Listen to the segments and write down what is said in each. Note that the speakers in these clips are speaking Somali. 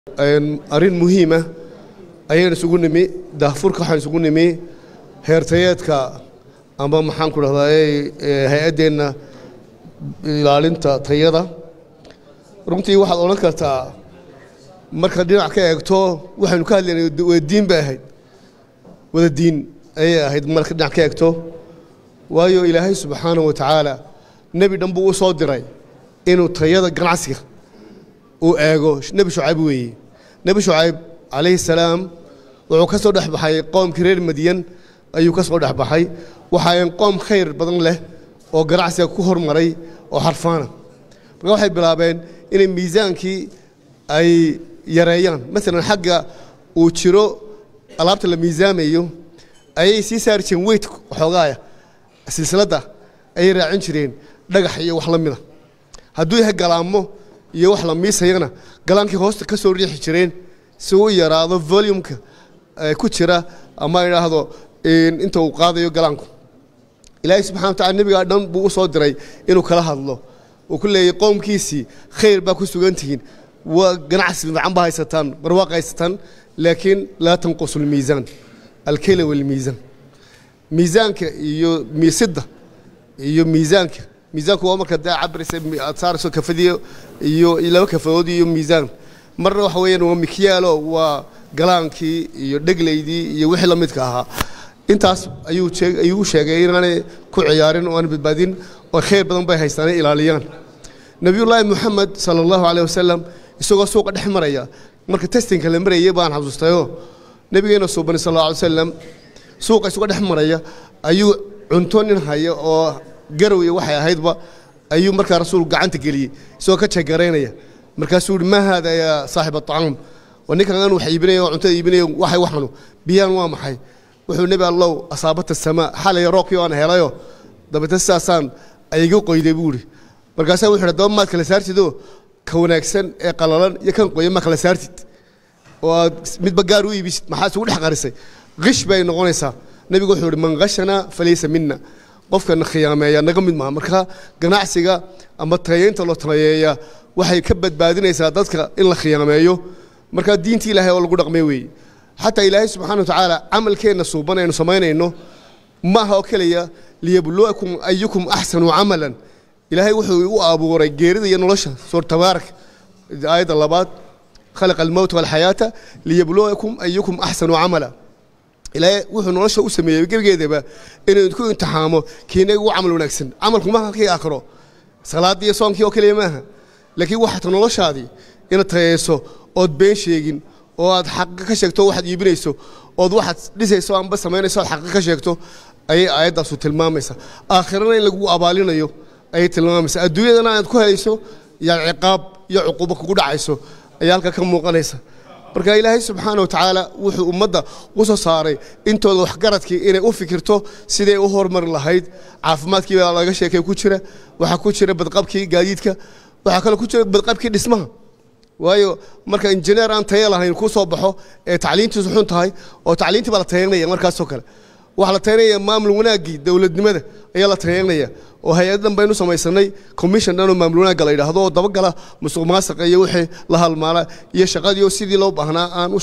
arrin muhiima ayaan isugu nimi daahfurka waxaan isugu nimi heertayeedka ama maxaan ku dhahdaa hay-addeenna ilaalinta tayada runtii waxaad odhan kartaa marka dhinac ka eegto waxaynu ka hadlaynay wada diin bay ahayd wada diin ayay ahayd marka dhinac ka eegto waayo ilaahay subxaanahu wa tacaala nebi dhan buu u soo diray inuu tayada ganacsiga uu eego nebi shucayb weeye nebi shucayb calayhi salaam wuxuu ka soo dhex baxay qoomkii reer madyan ayuu ka soo dhex baxay waxaayan qoom khayr badan leh oo ganacsiga ku hormaray oo xarfaana marka waxay bilaabeen inay miisaankii ay yareeyaan maalan xagga uu jiro alaabta la miisaamayo ayay sii saari jireen weyt xoogaaya silsiladda ayay raacin jireen dhagax iyo wax la mida hadduu yahay galaamo iyo wax la miisayana galaankii hoosta ka soo riixi jireen si u yaraado volumka ku jira ama idhaahdo inta uu qaadayo galaanku ilaahay subxana wa tacala nebigaa dhan buu u soo diray inuu kala hadlo uu ku leeyay qowmkiisii khayr baa ku sugan tihiin waa ganacsi fiican baa haysataan barwaaq haysataan laakiin laa tanqusu lmiisaan alkeyla walmiisaan miisaanka iyo miisidda iyo miisaanka miisaanku waa marka dee cabiraysa aad saarayso kafadiyo iyo laba kafadood iyo miisaan marna waxa weeyaan waa mikyaalo waa galaankii iyo dheglaydii iyo wixii la midka ahaa intaas ayuu ayuu u sheegay inaanay ku ciyaarin oo aan badbaadin oo khayr badan bay haystaanay ilaaliyaan nebiyullaahi moxamed sala allahu caleyh wasalam isagoo suuqa dhex maraya marka testinka la marayay baan xasuustayoo nebigeena suubani sal alla alay wasalam suuqa isagoo dhex maraya ayuu cunto nin haya oo garow iyo waxay ahaydba ayuu markaa rasuul gacanta geliyey isagoo ka jegaraynaya markaasuu yihi maa haada yaa saaxib aطacaam waa ninkan aan wax iibinaya oo cuntada iibinaya waxay waxanu biyaan waa maxay wuxuu nebi allow asaabata samaa xalay roobkii aan helayo dabeetna sidaasaan ayga qoyday buu ihi markaasaa wuxu yidhi daba maad kala saartidoo ka wanaagsan ee qalalan iyo kan qoyan ma kala saartid oo aad midba gaar u iibisid maxaa isugu dhex qarisay qish bay noqonaysaa nebigu wuxuu yihi man qashana falaysa mina qofkana khiyaameeya naga mid maaha marka ganacsiga ama tayeynta loo tayeeya waxay ka badbaadinaysaa dadka in la khiyaameeyo marka diintii ilaahay oo lagu dhaqmay weeye xataa ilaahay subxana wa tacaala camalkeenna suuban aynu samaynayno maaha oo keliya liyabluwakum ayukum axsanu camalan ilaahay wuxuu u abuuray geerida iyo nolosha suur tabaarak aayadda labaad khalaqa almowta walxayaata liyabluwakum ayukum axsanu camala ilaahay wuxuu nolosha u sameeyey gebigeedaba inuu idku imtixaamo kiina ugu camal wanaagsan camalku maaha kii aakhiro salaaddii iyo soonkii oo keliya maaha laakiin waxaata noloshaadii inaad tayeyso ood been sheegin oo aad xaqa ka sheegto waxaad iibinayso ood waxaad dhisayso amba samaynayso oad xaqa ka sheegto ayay aayaddaasu tilmaamaysa aakhirana in lagu abaalinayo ayay tilmaamaysa adduunyadana aad ku helayso yaa ciqaab iyo cuquubo kugu dhacayso ayaa halka ka muuqanaysa marka ilaahay subxaana wa tacaala wuxuu ummadda u soo saaray intooda waxgaradkii inay u fikirto siday u hormari lahayd caafimaadkii baa laga sheekay ku jira waxaa ku jira badqabkii gaadiidka waxaa kaloo ku jira badqabkii dhismaha waayo marka injineer aan tayo lahayn ku soo baxo ee tacliintiisu xun tahay oo tacliintii baa la tayeynaya markaasoo kale waxaa la tayeynaya maamul wanaaggii dowladnimada ayaa la tayeynaya oo hay-ad dhan baynu samaysanay commission dhan oo maamul wanaagga la yidhaahdo oo dabagala musuq maasaqa iyo wixii la halmaala iyo shaqadii oo sidii loo baahnaa aan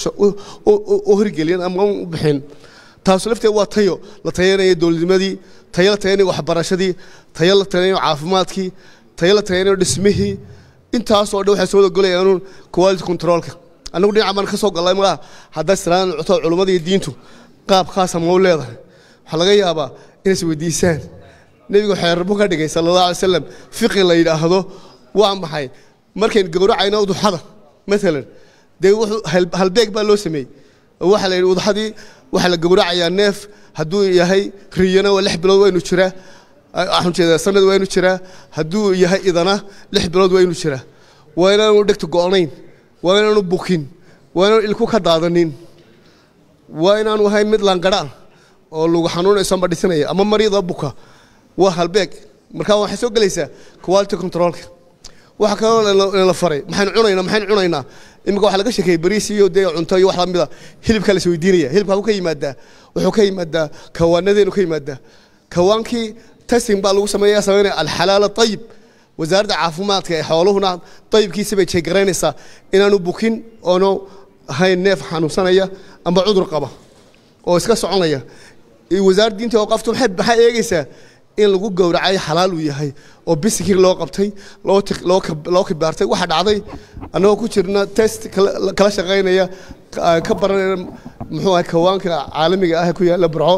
u hirgelin ama u bixin taasu lafteed waa tayo la tayeynaya dowladnimadii tayo la tayeynaya waxbarashadii tayo la tayeynaya caafimaadkii tayo la tayeynayo dhismihii intaasoo dhan waxay soo wadagolayaanuun quality controlka annagu dhinaca baan ka soo gallay malaha haddaa islaan cuto culummada iyo diintu qaab khaasa ma u leedahay waxaa laga yaabaa inays weydiisaan nebigu xeerbu ka dhigay sala allah alay slam fiqi la yidhaahdo waa maxay markayn gowracayno uduxada maalan dee wuxuu halbeeg baa loo sameeyey oo waxaa la yidhi uduxadii waxaa la gowracayaa neef hadduu yahay riyana waa lix bilood waynu jiraa waxaan jeedaa sanad waa inu jiraa hadduu yahay idana lix bilood waa inu jiraa waa inaanu dhegta go'nayn waa inaanu bukin waa inaanu ilku ka daadanin waa inaanu ahay mid laangadha oo lagu xanuunayso amba dhisinaya ama mariida buka waa halbeeg marka waxay soo gelaysaa quality controlka waxa kaloo la faray maxaynu cunaynaa maxaynu cunaynaa iminka waxaa laga sheekeeyey bariis iyo dee cunto iyo wax lamida hilibkaa la isweydiinaya hilibka wuxuu ka yimaadaa wuxuu ka yimaadaa kawaanadeenu ka yimaadaa kawaankii testing baa lagu sameeya sameynaya alxalaal ayib wasaaradda caafimaadka ee xooluhuna dayibkiisa bay jeegaraynaysaa inaanu bukin oonu ahayn neef xanuunsanaya amba cudur qaba oo iska soconaya wasaaradda diinta awqaaftu maxay maxay eegaysaa in lagu gowracay xalaal uu yahay oo bisikii loo qabtay loo ti- loo kab- loo kibaartay waxa dhacday annagoo ku jirna test kala kala shaqaynaya ka- ka baranayna muxuu ahay kawaanka caalamiga ah ee ku yaalla burco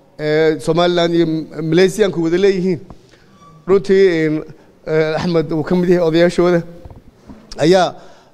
ee somalilan iyo malaysiyaanku wada leeyihiin runtii een, eh, axmed uu ka mid yahay odayaashooda ayaa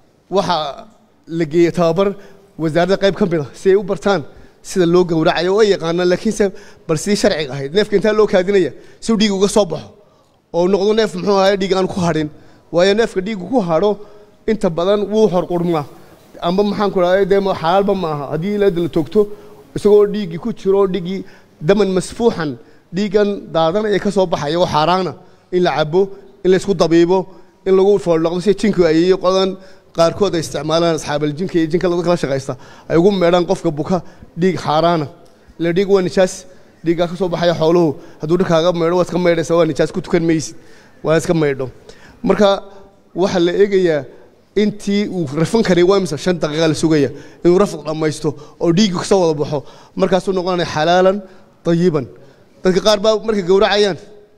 waxaa la geeyey tababar wasaaradda qayb ka mid a si ay u bartaan sida loo gowracayo oo ay yaqaanaan laakiinse bal sidii sharciga ahayd neefka intaa loo kaadinaya si uu dhiig uga soo baxo oo uu noqdo neef muxuu ahaye dhiig aan ku hadhin waayo neefka dhiigu ku hadho inta badan wuu horqurmaa amba maxaan ku dhahay dee ma- xalaalba ma aha haddii ilaada la toogto isagoo dhiiggii ku jiro dhiiggii daman masfuuxan dhiiggan daadanaya ka soo baxaya oo xaaraana in la cabo in la isku dabiibo in lagu fooldhaqdo si jinku ayeeyo qodan qaarkood ay isticmaalaan asxaabal jinka iyo jinka lagu kala shaqaysta ay ugu meedhaan qofka buka dhiig xaaraana ila dhiig waa nijaas dhiiggaa ka soo baxaya xooluhu hadduu dharkaaga meedho waad iska meedhaysa waa nijaas ku tukan maysid waa iska meedho marka waxaa la eegayaa intii uu rafan karay waa imisa shan daqiiqa la sugaya inuu rafq dhammaysto oo dhiiggu kasoo wada baxo markaasuu noqonaya xalaalan tayiban dadka qaar baa markay gowracayaan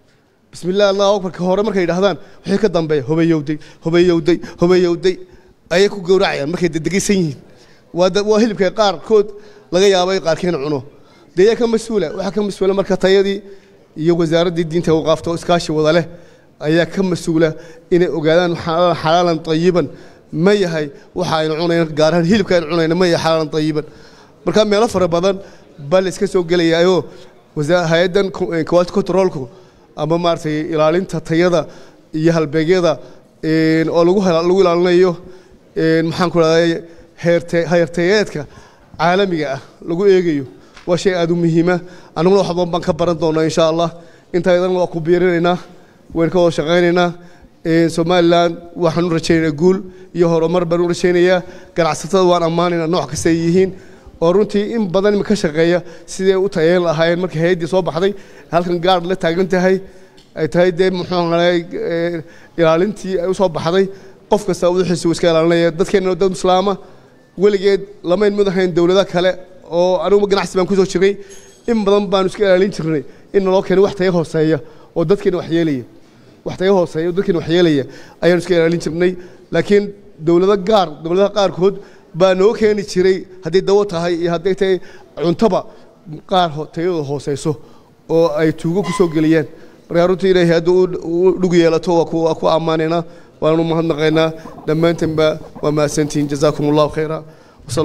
بسم الله الله أكبر كهورة مركي يدهدان وحي كدام بي هو بيودي هو بيودي هو بيودي أي كو جورعيان مركي دقي سنين وهذا وهلب كي قار كود لقى يا أبي قار كين عنو دي كم مسؤولة وحكم مسؤولة مركي طيادي يو وزارة الدين توقفته إسكاشي وضله أي كم مسؤولة إن أجدان حلال حلالا طيبا ما يهي وحاين عنا قارهن هلب كين عنا ما يهي حلالا طيبا مركي ميلا فربضان بل إسكاسو قلي أيو وزارة هيدا كوالت كنترولكو ama maaragtay ilaalinta tayada iyo halbeegyada een, oo lagu hela- lagu ilaalinayo een, maxaan ku rahday heerte heertayeedka caalamiga ah lagu eegayo waa shay aada u muhiima annaguna wax badan baan ka baran doonaa insha allah intaydan waa ku biirinaynaa waan ka wada shaqaynaynaa een, somalilan waxaan u rajaynaynaa guul iyo horumar baan u rajaynayaa ganacsatada waan ammaanaynaa nooc kasta ay yihiin oo runtii in badan ima ka shaqeeya sidee u tayeyn lahaayeen markii hay-addii soo baxday halkan gaadh la taagan tahay ay tahay dee muxuu ahaay ilaalintii ay u soo baxday qof kasta wuxiisa uu iska ilaalinaya dadkeenna dad islaama weligeed lamayn mid ahayn dowlado kale oo anugu ganacsi baan kusoo jiray in badan baanu iska ilaalin jirnay in naloo keenay wax tayo hooseeya oo dadkeena wax yeelaya wax tayo hooseeya oo dadkeena wax yeelaya ayaanu iska ilaalin jirnay laakiin dowlado gaar dowladaha qaarkood baa noo keeni jiray hadday dawo tahay iyo hadday tahay cuntaba qaar ho- tayadooda hooseyso oo ay tuugo ku soo geliyaan markaa runtii ilaahay hadduu u- u dhug yeelato waa ku waa ku ammaanaynaa waanu mahadnaqaynaa dhammaantanba waa mahadsantihiin jazaakum allahu khayra